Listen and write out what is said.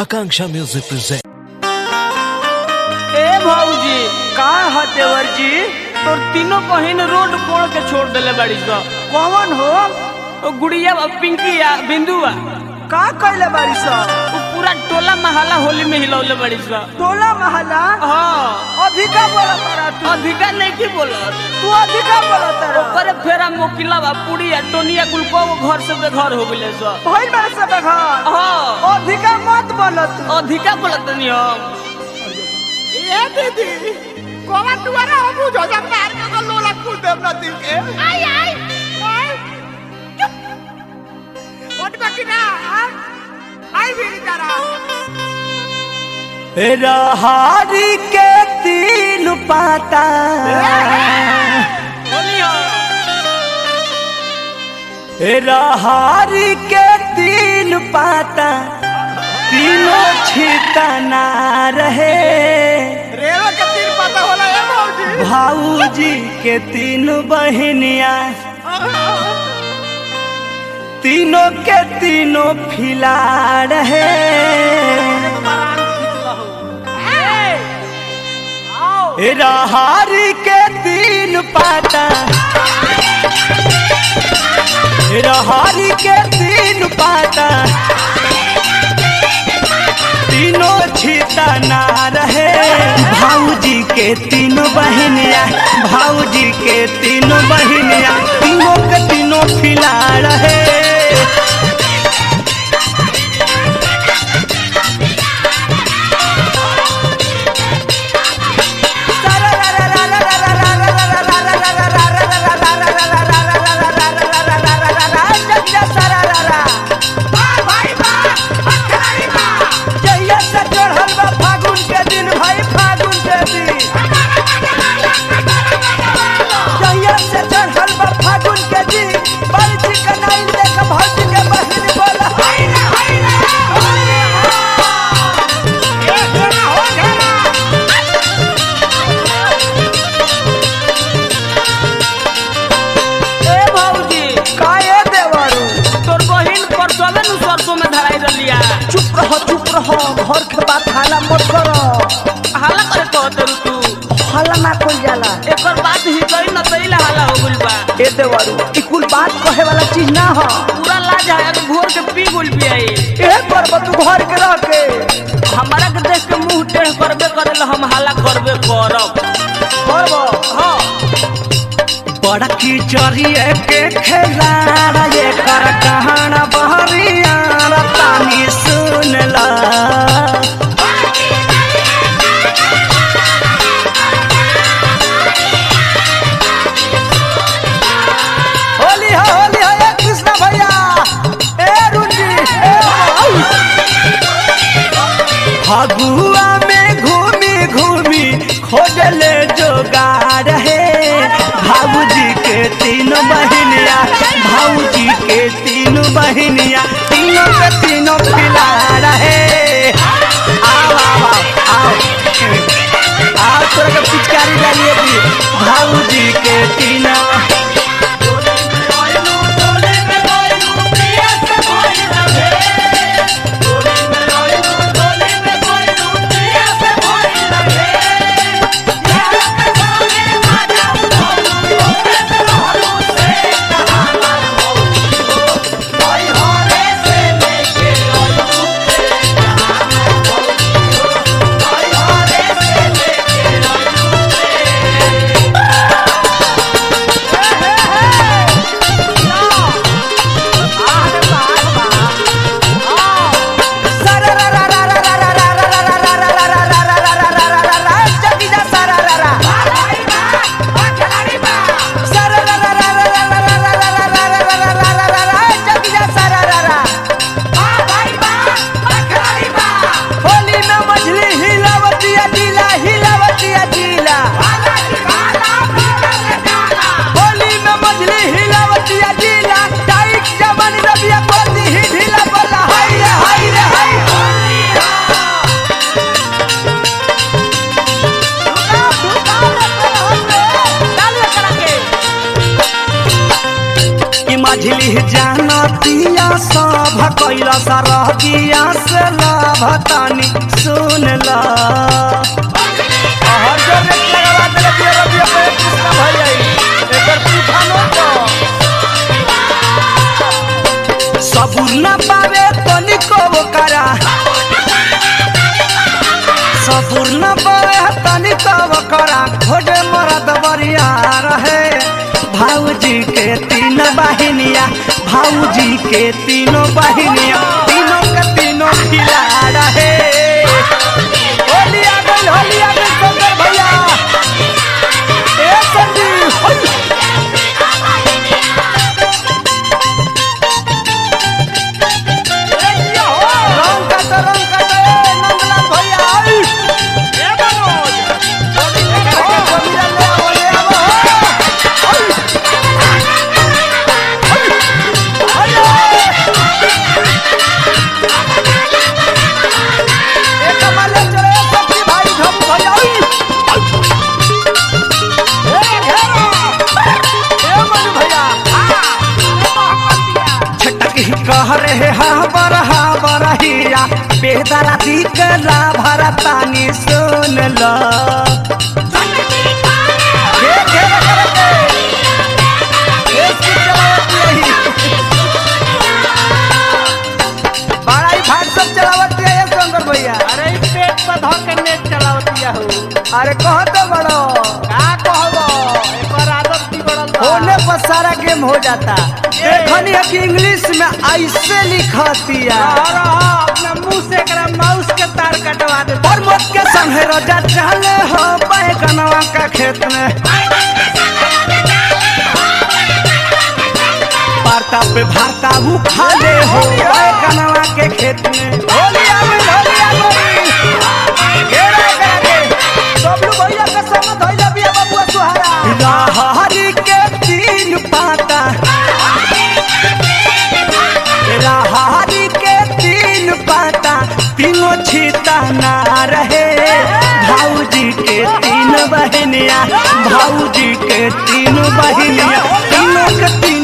Akanksha Music presents. ए भौजी का है देवर जी तोर तीनों बहिन रोड कोड़ के छोड़ देले बाड़ी स कौन हो ओ गुड़िया और पिंकिया बिंदुआ का कैले बारी स वो पूरा टोला महला होली में हिलौले बाड़ी स टोला महला हाँ अधिका बोला तारा तू अधिका नहीं की बोलत तू अधिका बोला तारा ओकरे फेरा मोकिला बा पुड़िया टोनिया कुल को घर से बेघर हो गेले स भइल बारे सब घर हाँ अधिका मत बोलत अधिका बोलत नहीं हम ए दीदी कोवा दुआरा हम बुझो जा मार के तो लोला कुल देव ना दिल के आई आई आई ओट बाकी ना आई भी तारा रहारी के तीन पाता होली हो रहारी के तीन पाता तीनों छितना रहे रेवा के तीन पता होला ए मौजी भाऊजी के तीन बहनिया तीनों के तीनों फिला रहे रहारी के तीन पाता रहारी के तीन पाता तीनों छिता ना रहे भाऊजी के तीनों बहनिया भाऊजी के तीनों बहनिया तीनों के तीनों फिला रहे जहिया से चढ़ल बा फागुन के दिन भाई फागुन के दिन जहिया से चढ़ल बा फागुन के दिन बड़ी चिकनाई देख भौजी के बहिन बोला हाय रे हाय रे ए तेरा हो जाना ए भौजी काहे देवरू तोर बहिन परसोले नु सरसों में धराई रलिया चुप रहो चुप रहो घर के बात हाला मत करो हाला करे कहत रु तू हाला ना कोई जाला एकर बात ही कही न तइला हाला हो गइल बा ए देवरू ई कुल बात कहे वाला चीज ना हो पूरा लाज आया तो भोर के पी गुल भी आई ए करब तू घर के रह के हमारा के देख के मुंह टेढ़ करबे करेला हम हाला करबे करब करब हाँ बड़की चरिए के खेला ये कर कहाना बहरिया तानी सुन ला होली हो होली हो ए कृष्णा भैया ए रुंजी ए भाई। फगुआ में घूमी घूमी खोजले जोगार है भाऊजी के तीन बहनिया भाऊजी के तीन बहनिया तीनों के तीनों खिला रहे आओ आओ आओ आओ आओ तोरा के पिचकारी डालिए भी भाऊजी के तीनों कैला सरह दिया से लाभतानी सुन ला हर जोर रेट लगावा देले बिया रबिया पे कृष्णा भैया एकर तूफानो तो सबुर न पावे तनिको करा सबुर न पावे तनिको करा घोड़े मरद बरिया रहे भाऊजी के तीन बहिनिया भाऊजी के तीनों बहिनिया तीनों के तीनों खिला रहे होली आ गई होली आ गई शंकर भैया ए संदीप होली। ए किया हो रंग का तो रंग का तो ए नंदलाल भैया आई ए मनोज एकरा के जमीरा ले आवो ले आवो आई ए कमाले चले सखी भाई धम भैया आई ए घेरा ए मनु भैया छटक ही कह रहे हा बर हा बरहिया बेदरा दिकला भरतानी सुन ला घे घे करके इसकी चलावत यही बड़ा ही भाग सब चलावत है ये शंकर भैया अरे ई पेट पर धर के नेट चलावतिया हो अरे कह तो बड़ो का कहबो एकर आदत बिगड़ल बा होने पर सारा गेम हो जाता देखनी है कि इंग्लिश में ऐसे लिखतिया रहा रहा अपना मुंह से एकरा माउस के तार कटवा दे और मत के संगे रोजा चले हो बैगनवा का खेत में वार्ता पे भारता खा ले हो बैगनवा के खेत में होली आ गई होली आ गई घेरा करा के सबलू भैया के संग धइला बिया बबुआ सुहारा राहरी के तीन पाता राहरी के तीन पाता तीनों छीता ना रहे भाऊजी के तीन बहनिया भाऊजी के तीन बहनिया तीनों के तीन